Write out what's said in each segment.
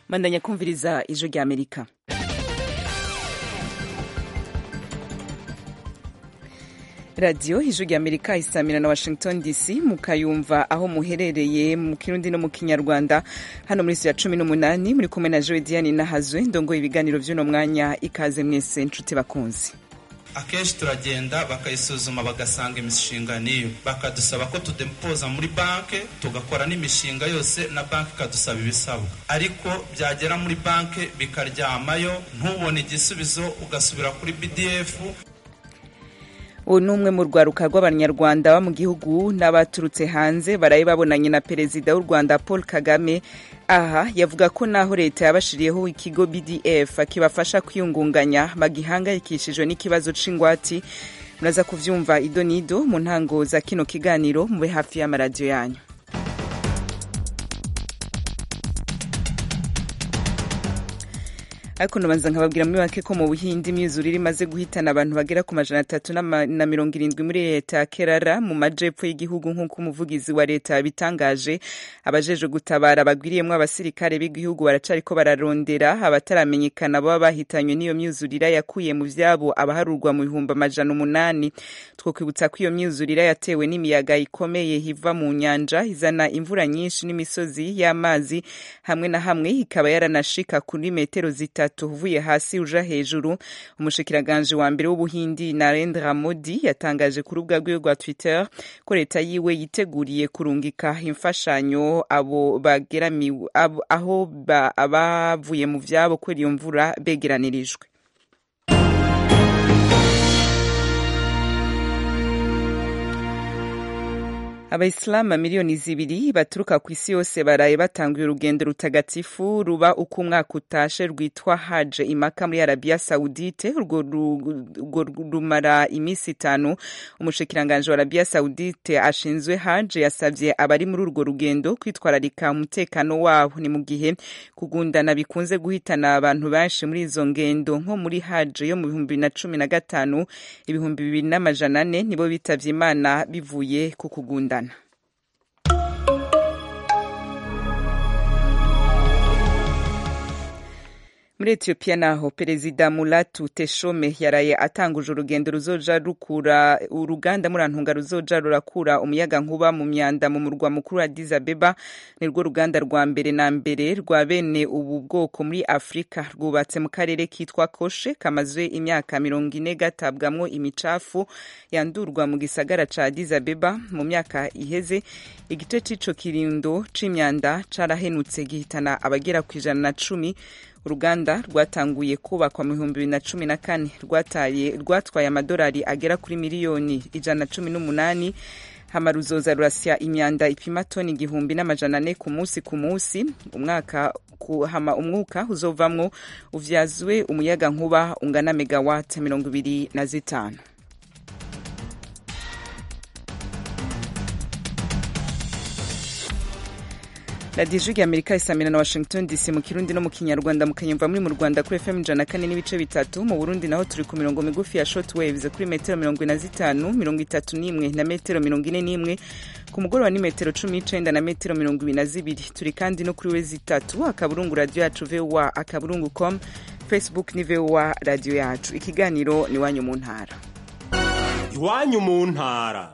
bandanya kumviriza ijwi rya amerika radiyo ijwi rya amerika isamira na washington dc mukayumva aho muherereye mu kirundi no mu kinyarwanda hano muri ya cumi n'umunani muri kumwe na joe diane nahazwe ndongoye ibiganiro by'uno mwanya ikaze mwese nshuti bakunzi akenshi turagenda bakayisuzuma bagasanga imishinga niyo bakadusaba ko tudepoza muri banki tugakora n'imishinga yose na banki ikadusaba ibisabwa ariko byagera muri banki bikaryamayo ntubone igisubizo ugasubira kuri bdf ubu ni umwe mu rwaruka rw'abanyarwanda ba mu gihugu n'abaturutse hanze baraye babonanye na perezida w'u rwanda paul kagame aha yavuga ko naho leta yabashiriyeho ikigo bdf kibafasha kwiyungunganya bagihangayikishijwe n'ikibazo c'ingwati muraza kuvyumva ido n'ido mu ntango za kino kiganiro mube hafi y'amaradiyo yanyu ariko nabanza nkababwira muri make ko mu buhindi imyuzurire imaze guhitana abantu bagera ku majana atatu na mirongo irindwi muri leta ya kerara mu majepfo y'igihugu nk'uko umuvugizi wa leta yabitangaje abajeje gutabara bagwiriyemwo abasirikare b'igihugu baracariko bararondera abataramenyekana baba bahitanywe n'iyo myuzurire yakuye mu vyabo abaharurwa mu bihumbi amajana umunani twokwibutsa ko iyo myuzurire yatewe n'imiyaga ikomeye iva mu nyanja izana imvura nyinshi n'imisozi y'amazi hamwe na hamwe ikaba yaranashika kuri metero zitatu uvuye hasi uja hejuru umushikiranganje wa mbere w'ubuhindi narendra modi yatangaje ku rubuga rwiwe rwa twitter ko leta yiwe yiteguriye kurungika imfashanyo abo bageramiwe aho abavuye mu vyabo kubera iyo mvura begeranirijwe abayisilamu miliyoni zibiri baturuka ku isi yose baraye batanguye urugendo rutagatifu ruba uko umwaka utashe rwitwa haje imaka muri arabiya sawudite urwo rumara iminsi itanu umushikiranganje wa arabiya sawudite ashinzwe haje yasabye abari muri urwo rugendo kwitwararika umutekano wabo ni mu gihe kugundana bikunze guhitana abantu benshi muri izo ngendo nko muri haje yo mu bihumbi bibiri na cumi na gatanu ibihumbi bibiri n'amajana ane nibo bitavye imana bivuye ku kugundana muri etiyopiya naho perezida mulatu teshome yaraye atanguje urugendo ruzoja rukura uruganda murantunga ruzoja rurakura umuyaga nkuba mu myanda mu murwa mukuru Addis Abeba nirwo ruganda rwa mbere na mbere rwa bene ubu bwoko muri afurika rwubatse mu karere kitwa koshe kamazwe imyaka mirongo ine gatabwamwo imicafu yandurwa mu gisagara ca Addis Abeba mu myaka iheze igice c'ico kirindo c'imyanda carahenutse gihitana abagera ku ijana na cumi uruganda rwatanguye kubakwa mu bihumbi bibiri na cumi na kane rwatwaye amadolari agera kuri miliyoni ijana na cumi n'umunani hama ruzoza rurasya imyanda ipima toni igihumbi n'amajana ane ku munsi ku munsi umwaka hama umwuka uzovamwo uvyazwe umuyaga nkuba ungana megawati mirongo ibiri na zitanu radiyo ijwi amerika isamira na washington dc mu kirundi no mu kinyarwanda mukanyumva muri mu rwanda kuri fm ijana kane n'ibice bitatu mu burundi naho turi ku mirongo migufi ya short waves kuri metero mirongo ine na zitanu mirongo itatu n'imwe na metero mirongo ine n'imwe ku mugoroba ni metero cumi n'icenda na metero mirongo ibiri na zibiri turi kandi no kuri wezi itatu akaburungu radiyo yacu voa akaburungu com facebook ni voa radiyo yacu ikiganiro ni iwanyu mu ntara iwanyu mu ntara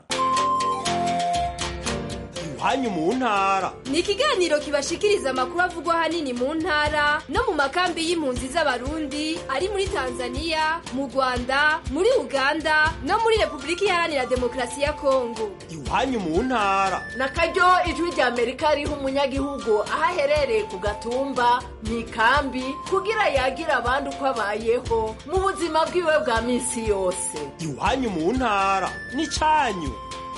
iwanyu mu ntara ni ikiganiro kibashikiriza amakuru avugwa ahanini mu ntara no mu makambi y'impunzi z'abarundi ari muri tanzania mu rwanda muri uganda no muri repubulika iharanira demokarasi ya kongo iwanyu mu ntara na karyo ijwi rya amerika riha umunyagihugu aho aherereye ku gatumba mu ikambi kugira yagira abandi uko abayeho mu buzima bwiwe bwa minsi yose iwanyu mu ntara ni cyanyu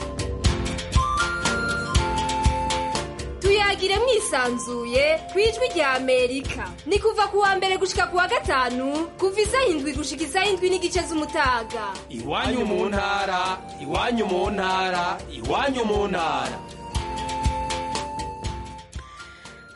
tuyagire mwisanzuye ku ijwi rya amerika ni kuva ku wa mbere gushika ku wa gatanu kuva isaha indwi gushika isaha indwi n'igice z'umutaga iwanyu mu ntara iwanyu mu ntara iwanyu mu ntara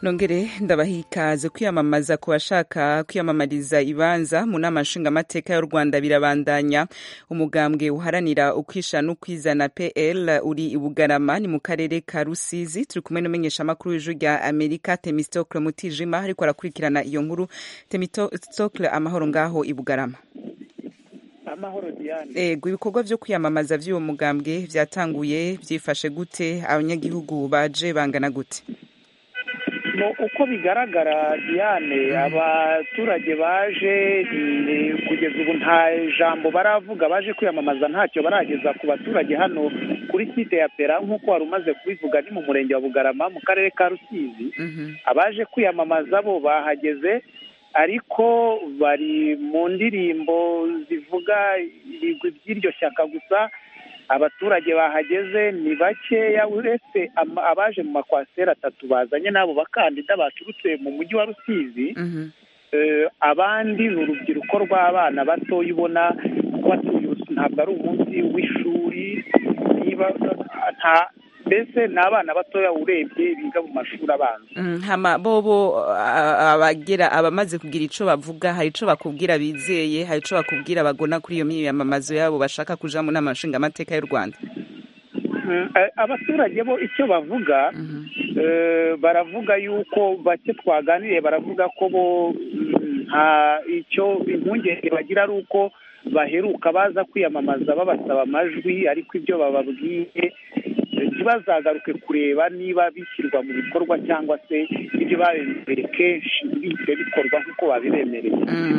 nongere ndabaha ikaze kwiyamamaza ku bashaka kwiyamamariza ibanza mu nama nshingamateka y'u rwanda birabandanya umugambwe uharanira ukwisha n'ukwizana pl uri i bugarama ni mu karere ka rusizi turi kumwe n'umumenyeshamakuru w'ijwi rya amerika temistokle mutijima ariko arakurikirana iyo nkuru temistokle amahoro ngaho i bugarama amahoro diane ego ibikorwa vyo kwiyamamaza vy'uwo mugambwe vyatanguye vyifashe gute abanyagihugu baje bangana gute uko bigaragara diane abaturage baje kugeza ubu nta jambo baravuga baje kwiyamamaza ntacyo barageza ku baturage hano kuri site ya pera nk'uko wari umaze kubivuga ni mu murenge wa bugarama mu karere ka rusizi abaje kwiyamamaza bo bahageze ariko bari mu ndirimbo zivuga ibigwi by'iryo shyaka gusa abaturage bahageze ni bakeya uretse abaje mu makwasiteri atatu bazanye n'abo bakandida baturutse mu mujyi wa rusizi abandi ni urubyiruko rw'abana batoya ubona ko ntabwo ari umunsi w'ishuri niba nta mbese ni abana batoya urebye biga mu mashuri abanza hama bobo abagera abamaze kugira icyo bavuga hari icyo bakubwira bizeye hari icyo bakubwira bagona kuri iyo myiyamamazo yabo bashaka kuja mu nama nshingamateka y'u rwanda abaturage bo icyo bavuga baravuga yuko bake twaganiriye baravuga ko bo nta icyo impungenge bagira ari uko baheruka baza kwiyamamaza babasaba amajwi ariko ibyo bababwiye ntibazagaruke kureba niba bishyirwa mu bikorwa cyangwa se ibyo babemereye kenshi bihise bikorwa nk'uko babibemereye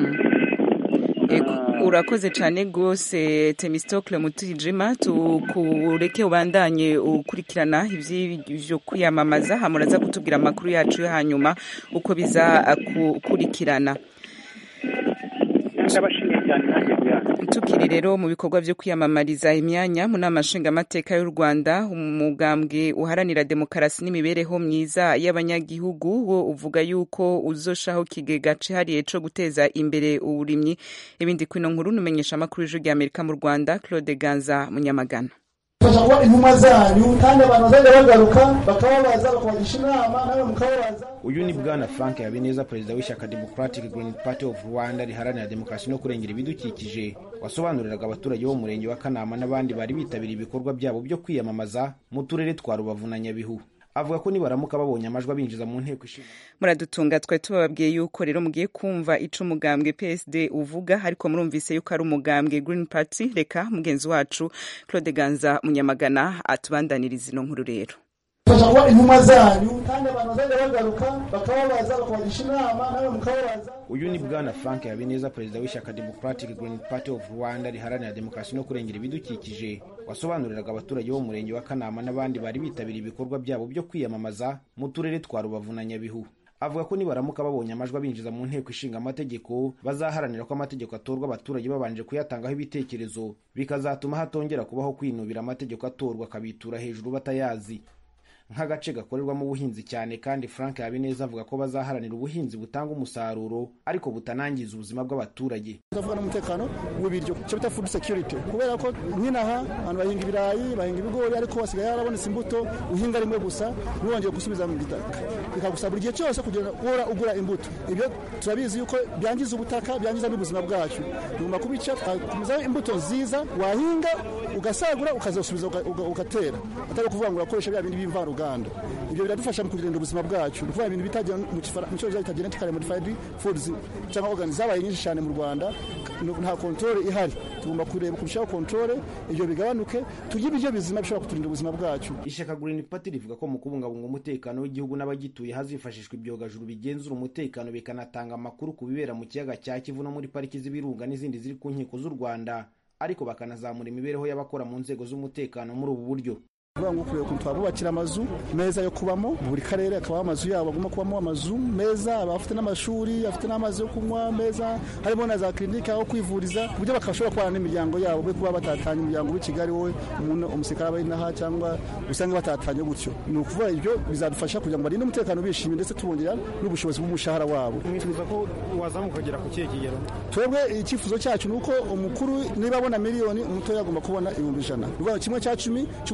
urakoze cyane rwose temistokle mutijima tukureke ubandanye ukurikirana iby'ibyo kwiyamamaza hamuraza kutubwira amakuru yacu yo hanyuma uko biza gukurikirana ndabashimiye cyane nanjye tukiri rero mu bikorwa byo kwiyamamariza imyanya mu nama nshingamateka y'u rwanda umugambwe uharanira demokarasi n'imibereho myiza y'abanyagihugu wo uvuga yuko uzoshaho kigega cihariye co guteza imbere uburimyi ibindi kwino nkuru numenyesha amakuru y'ijwi rya amerika mu rwanda claude ganza munyamagana fasha kuba intumwa zanyu kandi abantu bazajya bagaruka bakababaza bakabagisha inama nawe mukababaza uyu ni bwana frank habineza perezida w'ishyaka democratic green party of rwanda riharanira demokarasi no kurengera ibidukikije wasobanuriraga abaturage bo mu murenge wa kanama n'abandi bari bitabiriye ibikorwa byabo byo kwiyamamaza mu turere twa rubavu na nyabihu avuga ko nibaramuka babonye amajwi abinjiza mu nteko ishinga muradutunga twari tubababwiye yuko rero mugiye kumva ico umugambwe psd uvuga ariko murumvise yuko ari umugambwe green party reka mugenzi wacu claude ganza munyamagana atubandaniriza ino nkuru rero fasha kuba intumwa zanyu kandi abantu bazajya bagaruka bakababaza bakabagisha inama nawe mukababaza uyu ni bwana frank habineza perezida w'ishyaka democratic green party of rwanda riharanira demokarasi no kurengera ibidukikije wasobanuriraga abaturage bo mu murenge wa kanama n'abandi bari bitabiriye ibikorwa byabo byo kwiyamamaza mu turere twa rubavu na nyabihu avuga ko nibaramuka babonye amajwi abinjiza mu nteko ishinga amategeko bazaharanira ko amategeko atorwa abaturage babanje kuyatangaho ibitekerezo bikazatuma hatongera kubaho kwinubira amategeko atorwa akabitura hejuru batayazi nk'agace gakorerwamo ubuhinzi cyane kandi frank habineza avuga ko bazaharanira ubuhinzi butanga umusaruro ariko butanangiza ubuzima bw'abaturage tuvuga n'umutekano w'ibiryo icyo bita food security kubera ko nk'inaha abantu bahinga ibirayi bahinga ibigori ariko hasigaye harabonetse imbuto uhinga rimwe gusa ntiwongere gusubiza mu gitaka bikagusaba buri gihe cyose kugira ngo uhora ugura imbuto ibyo turabizi yuko byangiza ubutaka byangiza n'ubuzima bwacu tugomba kubica tukakumizaho imbuto nziza wahinga ugasagura ukazasubiza ugatera atari ukuvuga ngo urakoresha bya bindi b'imvaruganda ibyo biradufasha mu kurinda ubuzima bwacu ni ukuvuga ibintu bitagira mu cyongereza bita genetically modified foods cyangwa organs zabaye nyinshi cyane mu rwanda nta control ihari tugomba kureba kurushaho control ibyo bigabanuke turye ibiryo bizima bishobora kuturinda ubuzima bwacu ishyaka green party rivuga ko mu kubungabunga umutekano w'igihugu n'abagituye hazifashishwa ibyogajuru bigenzura umutekano bikanatanga amakuru ku bibera mu kiyaga cya kivu no muri pariki z'ibirunga n'izindi ziri ku nkiko z'u rwanda ariko bakanazamura imibereho y'abakora mu nzego z'umutekano muri ubu buryo kuvuga ngo kureba ukuntu twabubakira amazu meza yo kubamo buri karere akabaho amazu yabo agomba kubamo amazu meza abafite n'amashuri afite n'amazi yo kunywa meza harimo na za kirinike aho kwivuriza ku buryo bakashobora kubana n'imiryango yabo be kuba batatanya umuryango w'i kigali wowe umuntu umusirikare aba inaha cyangwa usanga batatanye gutyo ni ukuvuga ibyo bizadufasha kugira ngo barinde umutekano bishimye ndetse tubongera n'ubushobozi bw'umushahara wabo mwifuza ko wazamuka ukagera ku kihe kigero twebwe icyifuzo cyacu ni uko umukuru niba abona miliyoni umutoya agomba kubona ibihumbi ijana ni kimwe cya cumi cy'umushahara w'umukuru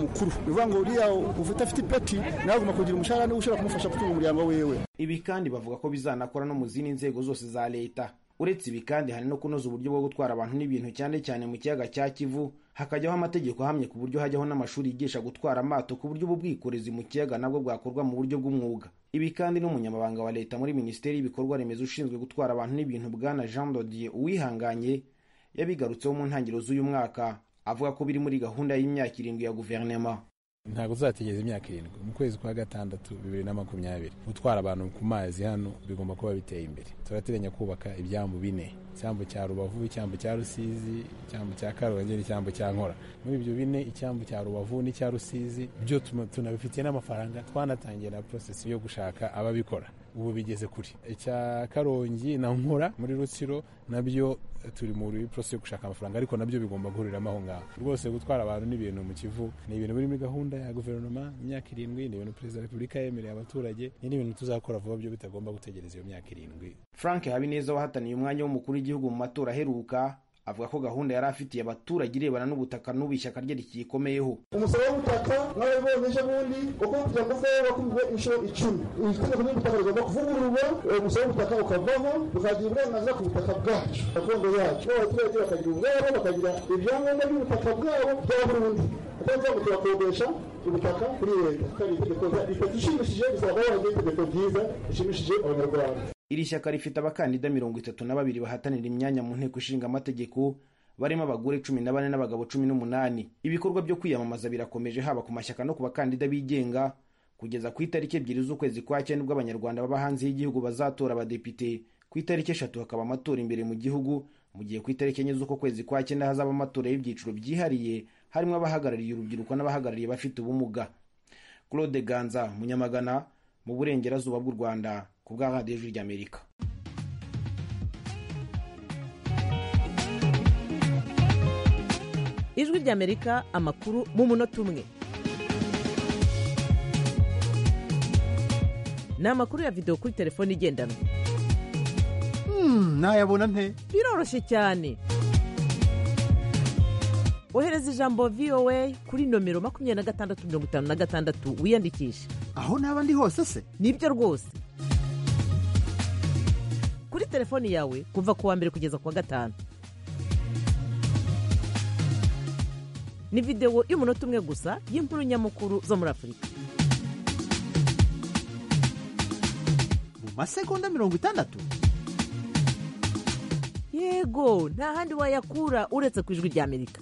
mukuru ni ukuvuga ngo uriya ufite afite ipeti nawe agomba kugira umushahara niwe ushobora kumufasha gutunga umuryango wiwe ibi kandi bavuga ko bizanakora no mu zindi nzego zose za leta uretse ibi kandi hari no kunoza uburyo bwo gutwara abantu n'ibintu cyane cyane mu kiyaga cya kivu hakajyaho amategeko ahamye ku buryo hajyaho n'amashuri yigisha gutwara amato ku buryo ubu bwikorezi mu kiyaga nabwo bwakorwa mu buryo bw'umwuga ibi kandi n'umunyamabanga wa leta muri minisiteri y'ibikorwa remezo ushinzwe gutwara abantu n'ibintu bwana jean dodier uwihanganye yabigarutseho mu ntangiriro z'uyu mwaka avuga ko biri muri gahunda y'imyaka irindwi ya guverinoma ntabwo tuzategereza imyaka irindwi mu kwezi kwa gatandatu bibiri na makumyabiri gutwara abantu ku mazi hano bigomba kuba biteye imbere turateganya kubaka ibyambu bine icyambu cya rubavu icyambu cya rusizi icyambu cya karongi n'icyambu cya nkora muri ibyo bine icyambu cya rubavu n'icya rusizi byo tunabifitiye n'amafaranga twanatangiye na porosesi yo gushaka ababikora ubu bigeze kuri icya karongi na nkora muri rutsiro nabyo turi muri porosesi yo gushaka amafaranga ariko nabyo bigomba guhuriramo aho ngaho rwose gutwara abantu n'ibintu mu kivu ni ibintu biri muri gahunda ya guverinoma imyaka irindwi ni ibintu perezida wa repubulika yemereye abaturage ni n'ibintu tuzakora vuba byo bitagomba gutegereza iyo myaka irindwi frank habineza wahataniye umwanya w'umukuru w'igihugu mu matora aheruka avuga ko gahunda yari afitiye abaturage irebana n'ubutaka n'ubu ishyaka rye rikiyikomeyeho umusoro w'ubutaka mwabibonye ejo bundi uko kugira ngo uveho wakubwe inshuro icumi itegeko ry'ubutaka rigomba kuvugururwa umusoro w'ubutaka ukavaho tukagira uburenganzira ku butaka bwacu gakondo yacu abaturage bakagira ubwabo bakagira ibyangombwa by'ubutaka bwabo bya burundu kuko ngo turakodesha ubutaka kuri leta kandi itegeko itegeko ishimishije bizaba wabaye itegeko ryiza rishimishije abanyarwanda iri shyaka rifite abakandida mirongo itatu na babiri bahatanira imyanya mu nteko ishinga amategeko barimo abagore cumi na bane n'abagabo cumi n'umunani ibikorwa byo kwiyamamaza birakomeje haba ku mashyaka no ku bakandida bigenga kugeza ku itariki ebyiri z'ukwezi kwa cyenda ubwo abanyarwanda baba hanze y'igihugu bazatora abadepite ku itariki eshatu hakaba amatora imbere mu gihugu mu gihe ku itariki enye z'uko kwezi kwa cyenda hazaba amatora y'ibyiciro byihariye harimo abahagarariye urubyiruko n'abahagarariye abafite ubumuga claude ganza munyamagana mu burengerazuba bw'u rwanda ku bwa radiyo ijwi ry'amerika ijwi ry'amerika amakuru mu munota umwe ni amakuru ya videwo kuri telefone igendanwa nayabona nte biroroshye cyane ohereza ijambo voa kuri nomero makumyabiri na gatandatu mirongo itanu na gatandatu wiyandikishe aho naba ndi hose se nibyo rwose kuri telefoni yawe kuva ku wa mbere kugeza ku wa gatanu ni videwo y'umunota umwe gusa y'inkuru nyamukuru zo muri afurika mu masegonda mirongo itandatu yego nta handi wayakura uretse ku ijwi ry'amerika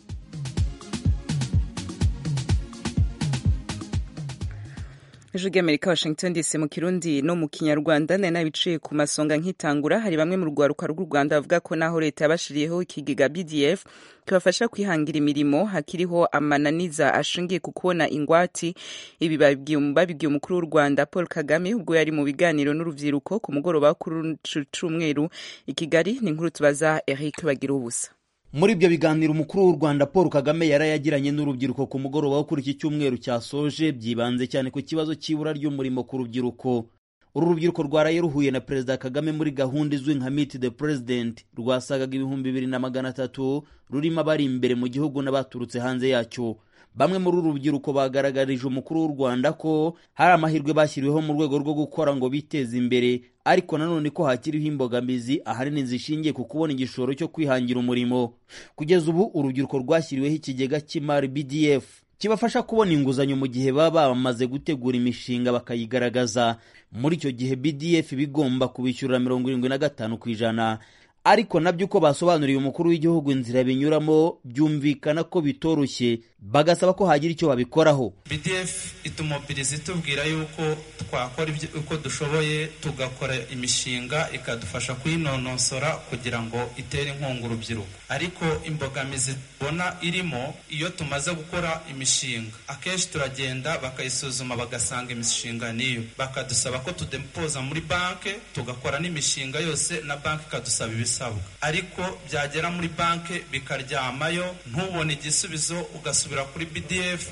ijwi ry'amerika washington dc mu kirundi no mu kinyarwanda nari nabiciye ku masonga nkitangura hari bamwe mu rwaruka rw'u rwanda bavuga ko naho leta yabashiriyeho ikigega bdf kibafasha kwihangira imirimo hakiriho amananiza ashingiye ku kubona ingwati ibi babibwiye umukuru w'u rwanda paul kagame ubwo yari mu biganiro n'urubyiruko ku mugoroba kuri cyumweru i kigali ni inkuru tubaza eric bagira ubusa muri ibyo biganiro umukuru w'u rwanda paul kagame yarayagiranye n'urubyiruko ku mugoroba wo kuri iki cyumweru cyasoje byibanze cyane ku kibazo cy'ibura ry'umurimo ku rubyiruko uru rubyiruko rwaraye ruhuye na perezida kagame muri gahunda izwi nka meet the president rwasagaga ibihumbi bibiri na magana atatu rurimo abari imbere mu gihugu n'abaturutse hanze yacyo bamwe muri uru rubyiruko bagaragarije umukuru w'u rwanda ko hari amahirwe bashyiriweho mu rwego rwo gukora ngo biteze imbere ariko nanone ko hakiriho imbogamizi ahanini zishingiye ku kubona igishoro cyo kwihangira umurimo kugeza ubu urubyiruko rwashyiriweho ikigega cy'imari bdf kibafasha kubona inguzanyo mu gihe baba bamaze gutegura imishinga bakayigaragaza muri icyo gihe bdf bigomba kubishyurira mirongo irindwi na gatanu ku ijana ariko nabyo uko basobanuriye umukuru w'igihugu inzira binyuramo byumvikana ko bitoroshye bagasaba ko hagira icyo babikoraho bdf itumobiriza itubwira yuko twakora uko dushoboye tugakora imishinga ikadufasha kuyinonosora kugira ngo itere inkunga urubyiruko ariko imbogamizi tubona irimo iyo tumaze gukora imishinga akenshi turagenda bakayisuzuma bagasanga imishinga niyo bakadusaba ko tudepoza muri banki tugakora n'imishinga yose na banki ikadusaba ibisabwa ariko byagera muri banki bikaryamayo ntubone igisubizo ugasubira kuri bdf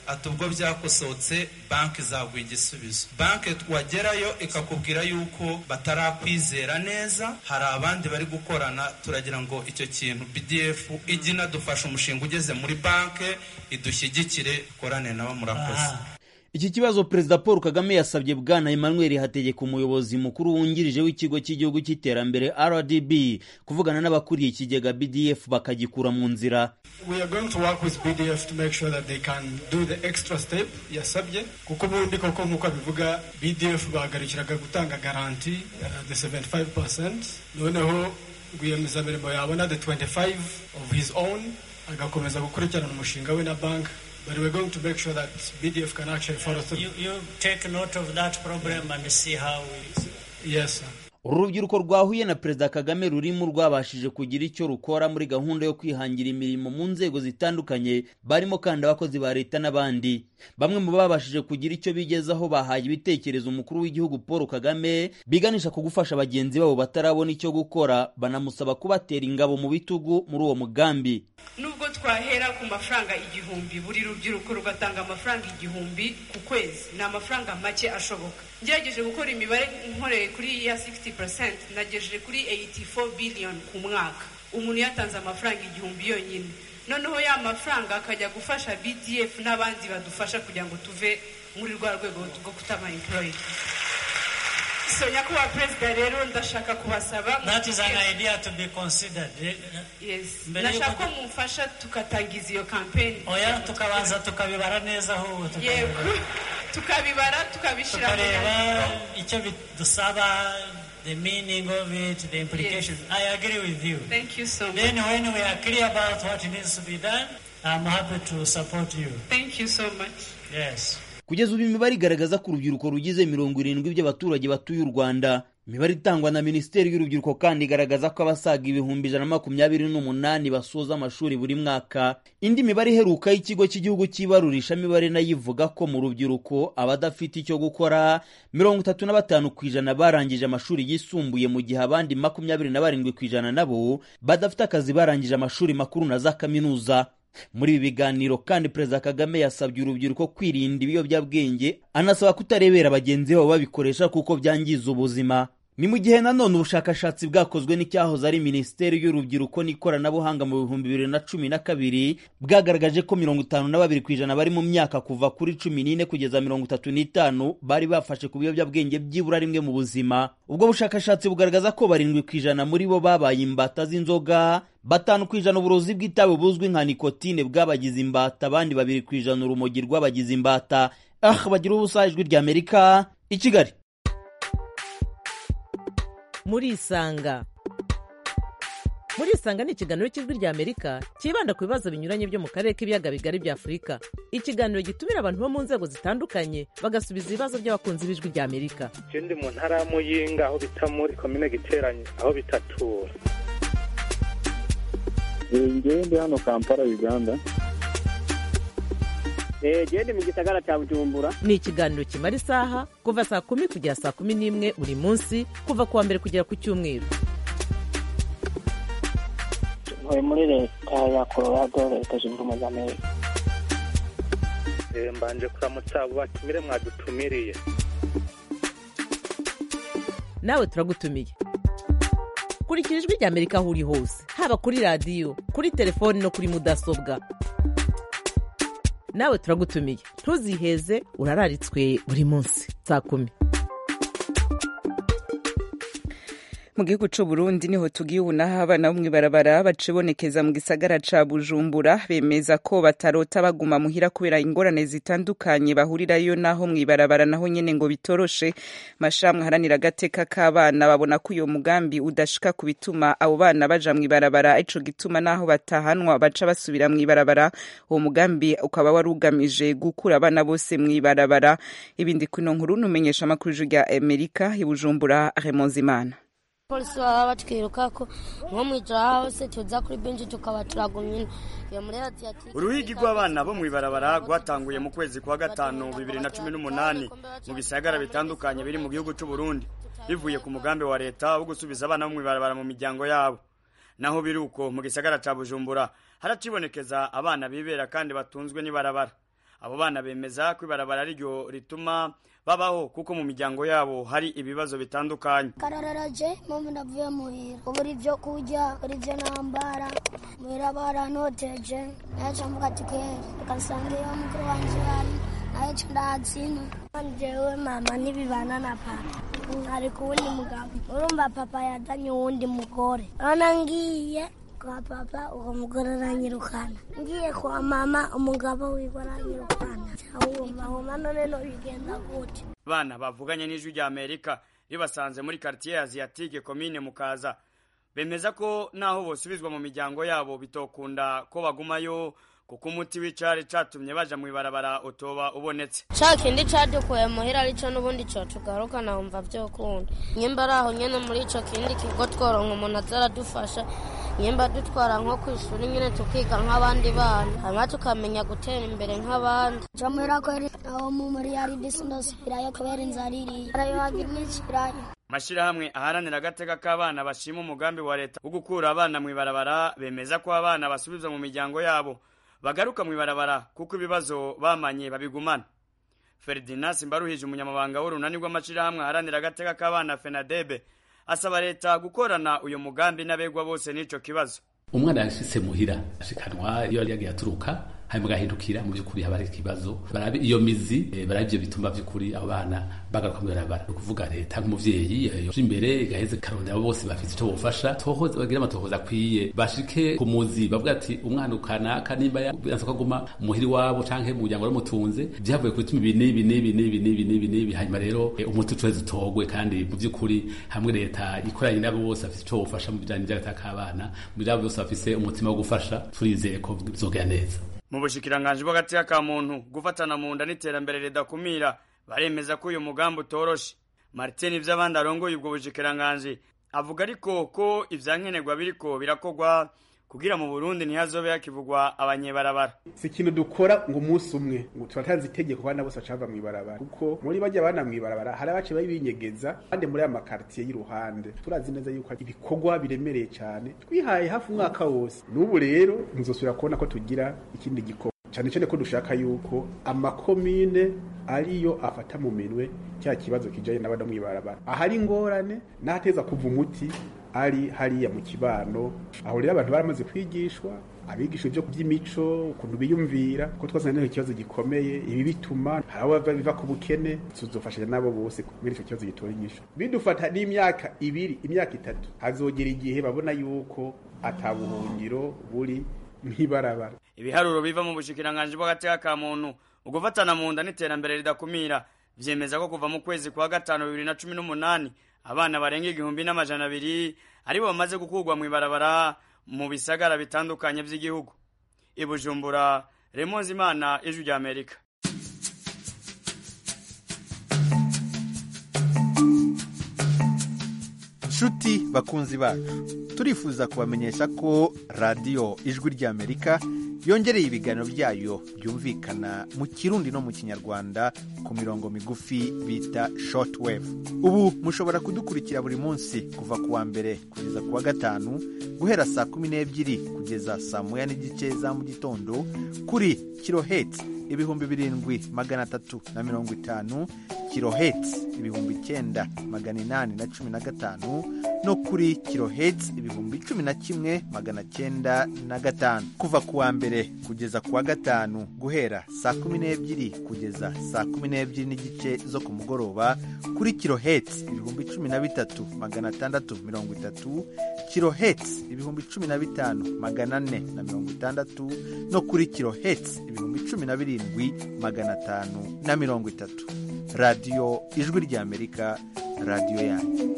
ati ubwo byakosohotse banki zaguha igisubizo banki wagerayo ikakubwira yuko batarakwizera neza hari abandi bari gukorana turagira ngo icyo kintu bdf ijye inadufasha umushinga ugeze muri banki idushyigikire ikorane nabo murakoze iki kibazo perezida paul kagame yasabye bwana emmanuel hategeka umuyobozi mukuru wungirije w'ikigo cy'igihugu cy'iterambere rdb kuvugana n'abakuriye ikigega bdf bakagikura mu nzira we are going to work with bdf to make sure that they can do the extra step yasabye kuko ubundi koko nk'uko abivuga bdf bahagarikiraga gutanga garanti uh, the 75 noneho rwiyemezamirimo yabona the 25 of his own agakomeza gukurikirana umushinga we na banki But we're going to make sure that BDF can actually follow through. You, you take note of that problem and see how we... Yes, sir. uru rubyiruko rwahuye na perezida kagame rurimo rwabashije kugira icyo rukora muri gahunda yo kwihangira imirimo mu nzego zitandukanye barimo kandi abakozi ba leta n'abandi bamwe mu babashije kugira icyo bigezaho bahaye ibitekerezo umukuru w'igihugu paul kagame biganisha ku gufasha bagenzi babo batarabona icyo gukora banamusaba kubatera ingabo mu bitugu muri uwo mugambi nubwo twahera ku mafaranga igihumbi buri rubyiruko rugatanga amafaranga igihumbi ku kwezi ni amafaranga make ashoboka ngerageje gukora imibare nkoreye kuri ya 60 nagejeje kuri 84 billion ku mwaka umuntu yatanze amafaranga igihumbi yonyine noneho ya mafaranga akajya gufasha bdf n'abandi badufasha kugira ngo tuve muri rwa rwego rwo kutaba employed so nyakubahwa perezida rero ndashaka kubasaba that is an idea to be considered yes ndashaka ko mumfasha tukatangiza iyo campaign oya tukabanza tukabibara neza ahubwo yego tukabibara tukabishyira tukareba icyo bidusaba the meaning of it, the implications. Yes. I agree with you. Thank you so much. Then when we are clear about what needs to be done, I'm happy to support you. Thank you so much. Yes. kugeza ubu imibare igaragaza ko urubyiruko rugize mirongo irindwi by'abaturage batuye u rwanda imibare itangwa na minisiteri y'urubyiruko kandi igaragaza ko abasaga ibihumbi ijana na makumyabiri n'umunani basoza amashuri buri mwaka indi mibare iheruka y'ikigo cy'igihugu cy'ibarurishamibare nayo ivuga ko mu rubyiruko abadafite icyo gukora mirongo itatu na batanu ku ijana barangije amashuri yisumbuye mu gihe abandi makumyabiri na barindwi ku ijana nabo badafite akazi barangije amashuri makuru na za kaminuza muri ibi biganiro kandi perezida kagame yasabye urubyiruko kwirinda ibiyobyabwenge anasaba kutarebera bagenzi babo babikoresha kuko byangiza ubuzima ni mu gihe nanone ubushakashatsi bwakozwe n'icyahoze ari minisiteri y'urubyiruko n'ikoranabuhanga mu bihumbi bibiri na cumi na kabiri bwagaragaje ko mirongo itanu na babiri ku ijana bari mu myaka kuva kuri cumi n'ine kugeza mirongo itatu n'itanu bari bafashe ku biyobyabwenge byibura rimwe mu buzima ubwo bushakashatsi bugaragaza ko barindwi ku ijana muri bo babaye imbata z'inzoga batanu ku ijana uburozi bw'itabi buzwi nka nikotine bwabagize imbata abandi babiri ku ijana urumogi rw'abagize imbata ah bagira ubusa ijwi ry'amerika i kigali murisanga murisanga ni ikiganiro cy'ijwi ry'amerika cyibanda ku bibazo binyuranye byo mu karere k'ibiyaga bigari bya afurika ikiganiro gitumira abantu bo mu nzego zitandukanye bagasubiza ibibazo by'abakunzi b'ijwi ry'amerika icyo ndi mu ntara ya muyinga aho bita muri komine giteranye aho bitatura ngewe ndi hano kampala uganda genda mu gisagara cya bujumbura ni ikiganiro kimara isaha kuva saa kumi kugera saa kumi n'imwe buri munsi kuva ku wa mbere kugera ku cyumweru ntuye muri leta ya colorado leta zunze ubumwe za amerika mbanje kuramutsa abo batumire mwadutumiriye nawe turagutumiye kurikira ijwi ry'amerika aho uri hose haba kuri radiyo kuri telefoni no kuri mudasobwa nawe turagutumiye ntuziheze urararitswe buri munsi saa kumi mu gihugu c'u Burundi niho tugiye ubu naho abana bo mw'ibarabara bacibonekeza mu gisagara ca Bujumbura bemeza ko batarota baguma muhira kubera ingorane zitandukanye bahurirayo naho mw'ibarabara naho nyene ngo bitoroshe mashamwe haranira agateka k'abana babona ko uyo mugambi udashika ku bituma abo bana baja mw'ibarabara ico gituma naho batahanwa baca basubira mw'ibarabara uwo mugambi ukaba wari ugamije gukura abana bose mw'ibarabara ibindi kuno nkuru numenyesha amakuru rya Amerika i Bujumbura Remonzimana polisi baba batwiruka ko nko mu ijoro hose tuza kuri benshi tukaba turagumye iyo muri radiyatike uruhigi rw'abana bo mu ibarabara rwatanguye mu kwezi kwa gatanu bibiri na cumi n'umunani mu bisagara bitandukanye biri mu gihugu cy'u Burundi bivuye ku mugambi wa leta wo gusubiza abana bo mu ibarabara mu miryango yabo naho biri uko mu gisagara cya bujumbura haracibonekeza abana bibera kandi batunzwe n'ibarabara abo bana bemeza ko ibarabara ariryo rituma babaho kuko mu miryango yabo hari ibibazo bitandukanye karararaje mpamvu ndavuye muhira ubura ibyo kurya ubura ibyo nambara muhira barantoteje naca mvuga ati kweri reka nsange iyo mukuru wanje ari nayo ndahatsina jewe mama ntibibana na papa ari ku wundi mugabo urumva papa yazanye uwundi mugore urabona ngiye kwa papa uwo mugore aranyirukana ngiye kwa mama umugabo wiwe aranyirukana wumva wumva none no bigenda gute bana bavuganye n'ijwi rya amerika ribasanze muri quartier asiatique komine mukaza bemeza ko naho bosubizwa mu miryango yabo bitokunda ko bagumayo kuko umuti w'icari catumye baja mu ibarabara utoba ubonetse ca kindi cadukuye muhira arico n'ubundi cotugaruka nahumva vyokunda nyimba ari aho nyene muri ico kindi kigo tworonka umuntu aza aradufasha nyimba dutwara nko kw'ishuri nyene tukiga nk'abandi bana hanyuma tukamenya gutera imbere nk'abandi ca muhira kweri aho mu muri yari disindosubirayo kubera inzara iriye arayo hagira n'icirayo amashirahamwe aharanira agateka k'abana bashima umugambi wa leta wo gukura abana mu ibarabara bemeza ko abana basubizwa mu miryango yabo bagaruka mu ibarabara kuko ibibazo bamanye babigumana ferdinand simbaruhije umunyamabanga w'urunani rw'amashirahamwe aharanira agateka k'abana fenadebe asaba leta gukorana uyu mugambi n'abegwa bose n'ico kibazo umwana yashitse muhira ashikanwa iyo yari yagiye aturuka hanyuma agahindukira mu by'ukuri haba hari ikibazo barabe iyo mizi eh, barabe ibyo bituma by'ukuri abo bana bagaruka mu ibarabara ni ukuvuga leta nk'umuvyeyi eh, yoje imbere igaheze karondera abo bose bafite ico bofasha tohoza bagire amatohoza akwiye bashike ku muzi bavuga ati umwana ukanaka nimba yanse ko aguma muhiri wabo canke mu muryango waramutunze byavuye ku bituma ibi n'ibi n'ibi n'ibi n'ibi n'ibi n'ibi hanyuma rero eh, umuti utuweze utogwe kandi mu by'ukuri hamwe leta ikoranye n'abo bose bafite ico bofasha mu bijanye n'agataka k'abana mu byabo byose bafise umutima wo gufasha turizeye ko bizogera neza mu bushikiranganji bw'agateka ka muntu gufatana mu nda n'iterambere ridakumira baremeza ko uyu mugambi utoroshe martin ivy'abandi arongoye ubwo bushikiranganji avuga ariko ko ivyankenerwa biriko birakorwa kugira mu burundi ntihazobe hakivugwa abanyebarabara si ikintu dukora ngo umunsi umwe ngo turatanze itegeko abana bose bacava mu ibarabara kuko muri bajya abana mu ibarabara hari abace babinyegeza kandi muri aya makartiye y'iruhande turazi neza yuko ibikorwa biremereye cyane twihaye hafi umwaka wose n'ubu rero ntuzosubira kubona ko tugira ikindi gikorwa cyane cyane ko dushaka yuko amakomine ariyo afata mu minwe cya kibazo kijanye n'abana mu ibarabara ahari ingorane n'ahateza kuva umuti ari hariya mu kibano aho rero abantu baramaze kwigishwa abigisha ibyo by'imico ukuntu biyumvira ko twazanye ikibazo gikomeye ibi bituma hari abo biva ku bukene tuzofashanya nabo bose muri icyo kibazo gitora inyishu bidufata n'imyaka ibiri imyaka itatu hazogera igihe babona yuko atabuhungiro buri nk'ibarabara ibiharuro biva mu bushikiranganji bw'agateka ka muntu ugufatana mu nda n'iterambere ridakumira vyemeza ko kuva mu kwezi kwa gatanu bibiri na cumi n'umunani abana barenga igihumbi n'amajana abiri aribo bamaze gukurwa mu ibarabara mu bisagara bitandukanye vy'igihugu i bujumbura remonzi imana ijwi rya amerika nshuti bakunzi bacu turifuza kubamenyesha ko radiyo ijwi ry'amerika yongereye ibiganiro byayo byumvikana mu kirundi no mu kinyarwanda ku mirongo migufi bita shortwave ubu mushobora kudukurikira buri munsi kuva ku wa mbere kugeza ku wa gatanu guhera saa kumi n'ebyiri kugeza saa moya n'igice za mu gitondo kuri kiloheti ibihumbi birindwi magana atatu na mirongo itanu kiloheti ibihumbi icyenda magana inani na cumi na gatanu no kuri kiloheti ibihumbi cumi na kimwe magana cyenda na gatanu kuva ku wa mbere kugeza ku wa gatanu guhera saa kumi n'ebyiri kugeza saa kumi n'ebyiri n'igice zo ku mugoroba kuri kiloheti ibihumbi cumi na bitatu magana atandatu mirongo itatu kiloheti ibihumbi cumi na bitanu magana ane na mirongo itandatu no kuri kiloheti ibihumbi cumi na birindwi magana atanu na mirongo itatu radiyo ijwi ry'amerika radiyo yanyu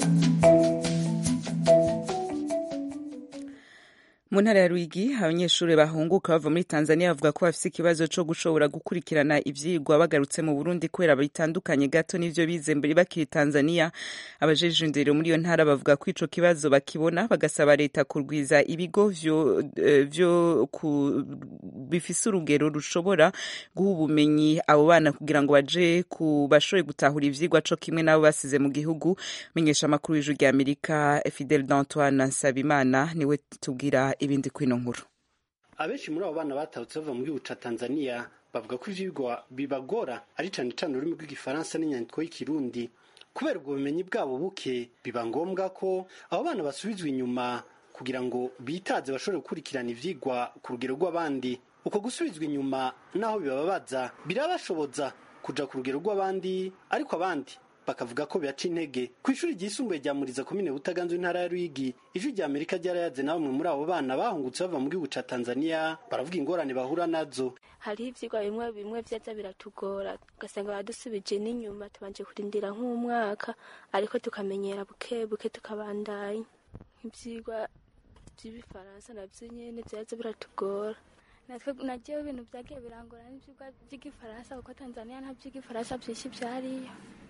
mu ntara ya Rwigi abanyeshuri bahunguka bava muri Tanzania bavuga ko bafite ikibazo cyo gushobora gukurikirana ivyigwa bagarutse mu Burundi kubera bitandukanye gato n'ivyo bize mbere bakiri Tanzania abajeje indero muri iyo ntara bavuga ko ico kibazo bakibona bagasaba leta kurwiza ibigo vyo, vyo ku, bifise urugero rushobora guha ubumenyi abo bana kugira ngo baje ku bashoboye gutahura ivyigwa co kimwe n'abo basize mu gihugu menyesha amakuru y'ijwi rya Amerika Fidel d'Antoine Nsabimana niwe tubwira ibindi kwino nkuru abenshi muri abo bana batahutse bava mu gihugu ca tanzania bavuga ko ivyigwa bibagora ari cane cane ururimi rw'igifaransa n'inyandiko y'ikirundi kubera ubwo bumenyi bwabo buke biba ngombwa ko abo bana basubizwa inyuma kugira ngo bitaze bashobore gukurikirana ivyigwa ku rugero rw'abandi uko gusubizwa inyuma naho bibababaza birabashoboza kuja ku rugero rw'abandi ariko abandi bakavuga ko biyaca intege ku ishuri ryisumbuye rya muriza komine butaganzwe intara ya ruyigi ijwi rya amerika ryarayaze na bamwe muri abo bana bahungutse bava mu gihugu ca tanzania baravuga ingorane bahura nazo hariho ivyigwa bimwe bimwe vyaza biratugora ugasanga baradusubije n'inyuma tubanje kurindira nk'umwaka ariko tukamenyera buke buke tukabandanya nk'ivyigwa vy'ibifaransa navyo nyene vyaza biratugora natwe nagiyeho ibintu vyagiye birangora n'ivyigwa vy'igifaransa kuko tanzania nta vy'igifaransa vyinshi vyariyo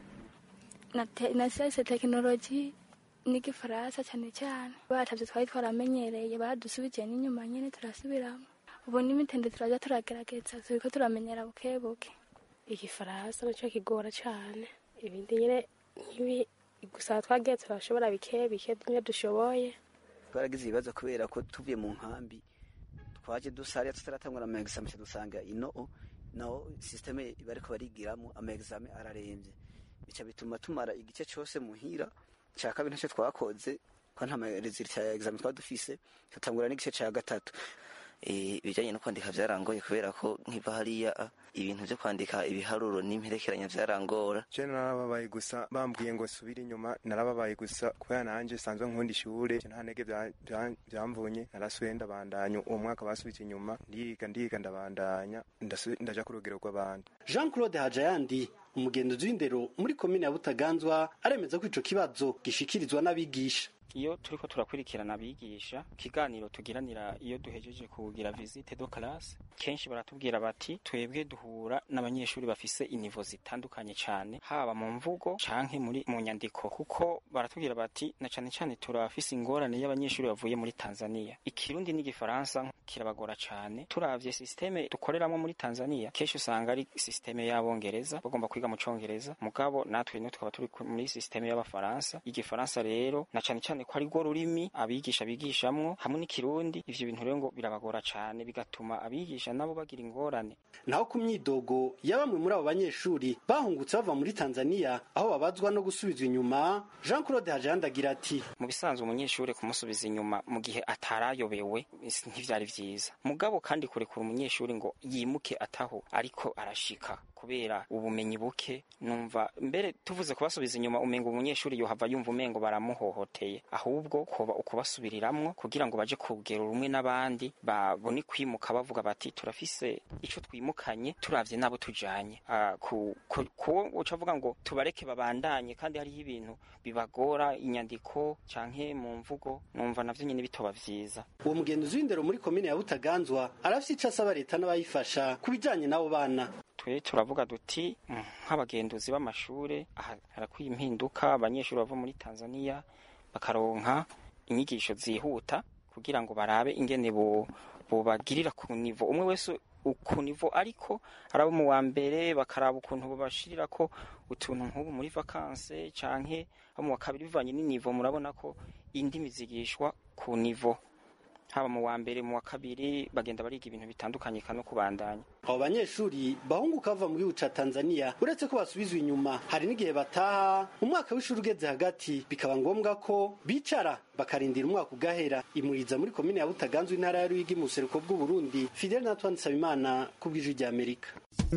na, te, na siyanse tekinoloji n'igifaransa cyane cyane batavyo twari twaramenyereye badusubije n'inyuma nyene turasubiramo ubu n'imitende turaja turagerageza turiko turamenyera buke buke igifaransa naco kigora cane ibindi nyene nk'ibi gusa twagiye turashobora bike bike bimwe dushoboye twaragize ibibazo kubera ko tuvuye mu nkambi twaje dusariya tutaratangura ama examen dusanga ino naho systeme bariko barigiramo ama examen araremvye bica bituma tumara igice cyose muhira cya kabiri ntacyo twakoze ko nta resultat ya examen twaba dufise tutangura n'igice cya gatatu ibijyanye no kwandika byarangoye kubera ko nkiva hariya ibintu byo kwandika ibiharuro n'imperekeranya byarangora je narababaye gusa bambwiye ngo subire inyuma narababaye gusa kubera nanje sanzwe nkunda ishure nta ntege byamvunye narasubiye ndabandanya uwo mwaka basubije inyuma ndiga ndiga ndabandanya ndaja ku rugero rw'abandi jean claude hajayandi umugenzuzi w'indero muri komine ya butaganzwa aremeza ko ico kibazo gishikirizwa n'abigisha iyo turiko turakurikirana abigisha ikiganiro tugiranira iyo duhejeje kugira visite do classe kenshi baratubwira bati twebwe duhura n'abanyeshuri bafise inivo zitandukanye cyane haba mu mvugo canke muri mu nyandiko kuko baratubwira bati na cane cane turafise ingorane y'abanyeshuri bavuye muri Tanzania ikirundi n'igifaransa kirabagora cane turavye systeme dukoreramo muri Tanzania kenshi usanga ari systeme y'abongereza bagomba kwiga mu congereza mugabo natwe no tukaba turi muri systeme y'abafaransa igifaransa rero na cane cane ko ari rwo rurimi abigisha bigishamwo hamwe n'ikirundi ivyo bintu rero ngo birabagora cane bigatuma abigisha nabo bagira ingorane naho ku myidogo ya bamwe muri abo banyeshuri bahungutse bava muri tanzania aho babazwa no gusubizwa inyuma jean claude hajayandi agira ati mu bisanzwe umunyeshuri kumusubiza inyuma mu gihe atarayobewe ntivyari vyiza mugabo kandi kurekura umunyeshuri ngo yimuke ataho ariko arashika kubera ubumenyi buke numva mbere tuvuze kubasubiza inyuma umenga umunyeshuri yohava yumva umengo baramuhohoteye ahubwo kuba ukubasubiriramwo kugira ngo baje kugera rumwe n'abandi babone kwimuka bavuga bati turafise ico twimukanye turavye nabo tujanye ku uca avuga ngo tubareke babandanye kandi hariho ibintu bibagora inyandiko canke mu mvugo numva navyo nyene bitoba vyiza uwo mugenzi w'indero muri komine ya butaganzwa arafise ico asaba leta n'abayifasha ku bijanye n'abo bana twe turavuga duti nk'abagenduzi b'amashure harakwiye impinduka abanyeshuri bava muri tanzania bakaronka inyigisho zihuta kugira ngo barabe ingene bobagirira ku nivo umwe wese ku nivo ariko arabo mu wa mbere bakaraba ukuntu babashirira ko utuntu nk'ubu muri vakanse canke abo mu wa kabiri bivanye n'inivo murabona ko indimi zigishwa ku nivo haba mu wa mbere mu wa kabiri bagenda bariga ibintu bitandukanye no kubandanya abo banyeshuri bahunguka bava mu gihugu ca tanzania uretse ko basubizwa inyuma hari n'igihe bataha umwaka w'ishuri ugeze hagati bikaba ngombwa ko bicara bakarindira umwaka ugahera imuriza muri komine ya butaganzwe intara ya ruyigi mu buseruko bw'uburundi fidel natwan nsabimana ku bw'ijwi rya amerika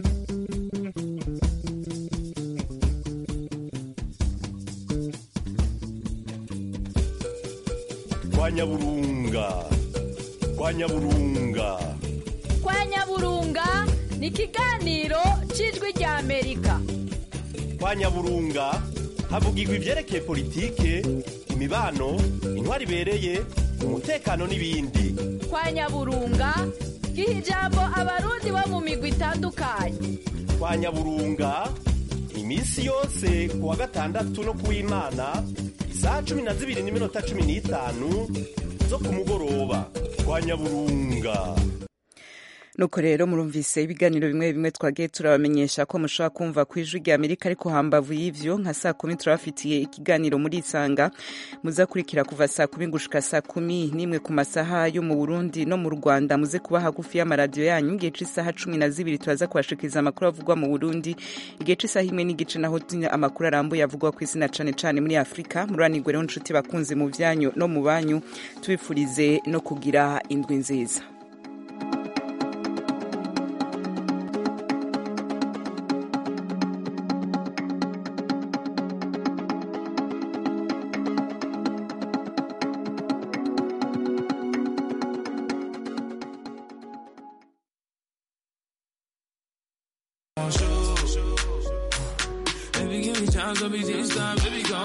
kwa nyaburunga kwa nyaburunga kwa nyaburunga ni ikiganiro cy'ijwi rya amerika kwa nyaburunga havugirwa ibyerekeye politike imibano intwari ibereye umutekano n'ibindi kwa nyaburunga giha ijambo abarundi bo mu migwi itandukanye kwa nyaburunga iminsi yose ku wa gatandatu no ku w'imana isaha cumi na zibiri n'iminota cumi n'itanu zo ku mugoroba kwa nyaburunga nuko rero murumvise ibiganiro bimwe bimwe twagiye turabamenyesha ko mushobora kumva ku ijwi rya amerika ariko hambavu y'ivyo nka saa kumi turabafitiye ikiganiro muri isanga muzakurikira kuva saa kumi gushika saa kumi n'imwe ku masaha yo mu burundi no mu rwanda muze kuba hagufi y'amaradiyo yanyu igihe c'isaha cumi na zibiri turaza kubashikiriza amakuru avugwa mu burundi igihe c'isaha imwe n'igice naho amakuru arambuye avugwa ku isi na cane cane muri afurika muranigwe rero nshuti bakunzi mu vyanyu no mu banyu tubifurize no kugira indwi nziza Baby, give me time, don't be this time, baby, go